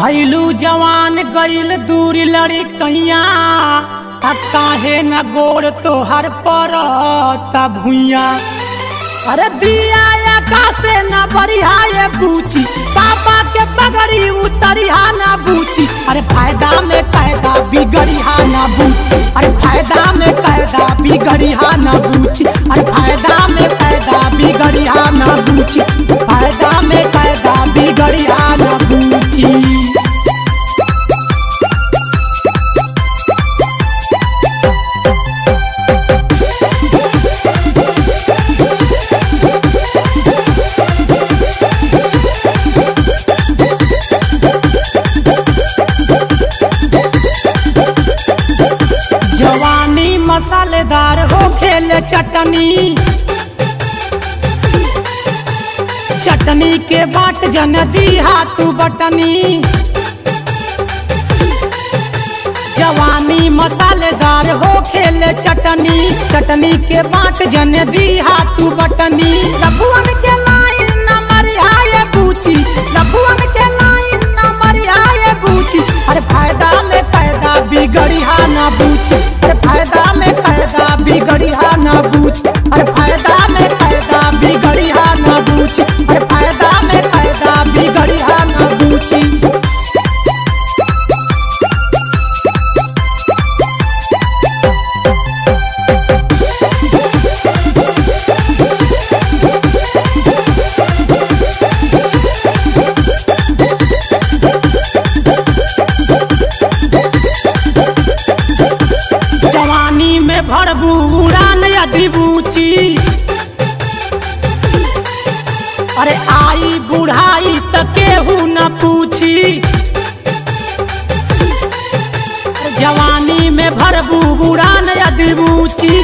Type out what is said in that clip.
भैलू जवान गईल दूरी लड़ी कैया आ काहे न गोड़ तोहर पर भुइया अरे दिया से न बढ़िया ये बूची पापा के पगड़ी उतरिया ना बूची अरे फायदा में कायदा बिगड़िया ना बूची अरे फायदा में कायदा बिगड़िया ना बूची अरे फायदा में कायदा बिगड़िया ना बूची फायदा में कायदा बिगड़िया ना बूची जवानी मसालेदार हो खेल चटनी चटनी के बाट जन दी हाथू बटनी जवानी मसालेदार हो खेल चटनी चटनी के बाट जन दी हाथू बटनी लभुअन के लाइन नंबर आए पूछी लभुअन के लाइन नंबर आए पूछी अरे फायदा में फायदा बिगड़िया ना बूझी अरे फायदा में फायदा बिगड़िया ना बूझ अरे फायदा में फायदा बिगड़िया ना बूझ अरे फायदा में फायदा बिगड़िया ना बूझी जवानी में भरबू उड़ान यदि बूची अरे आई बुढ़ाई त केहू न पूछी जवानी में भरबू उड़ान यदि बूची